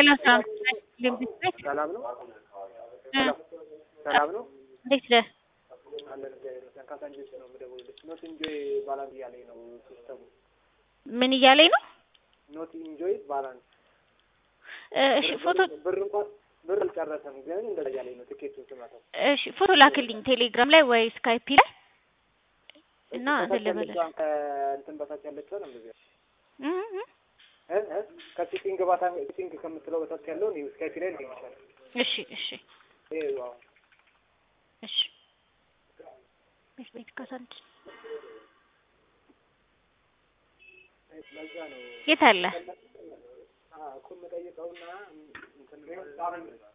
ሄሎ ሰላም ልምድ ቤት ሰላም ነው? ሰላም ነው? እንዴት ነህ? አለን እግዚአብሔር ይመስገን። ካሳንጆች ነው የምደውልልሽ። ኖት ኢንጆይ ባላንስ እያለኝ ነው ሲስተሙ። ምን እያለኝ ነው? ኖት ኢንጆይ ባላንስ እሺ ፎቶ ብር እንኳን ብር አልጨረሰም፣ ግን እንደዛ እያለኝ ነው ትኬቱን ስመታው። እሺ ፎቶ ላክልኝ ቴሌግራም ላይ ወይ ስካይፒ ላይ እና እንትን ልበልህ ከእንትን በታች ያለችው ነው እንደዚህ እ እ እ እ ከሲቲንግ ባታ ሲቲንግ ከምትለው በታች ያለውን ይኸው ስካይፒ ላይ ልይሻል። እሺ እሺ ይሄ ዋው እሺ ቤት ቤት ካሳንች ለዛ ነው የት አለ? እኮ የምጠይቀውና እንትን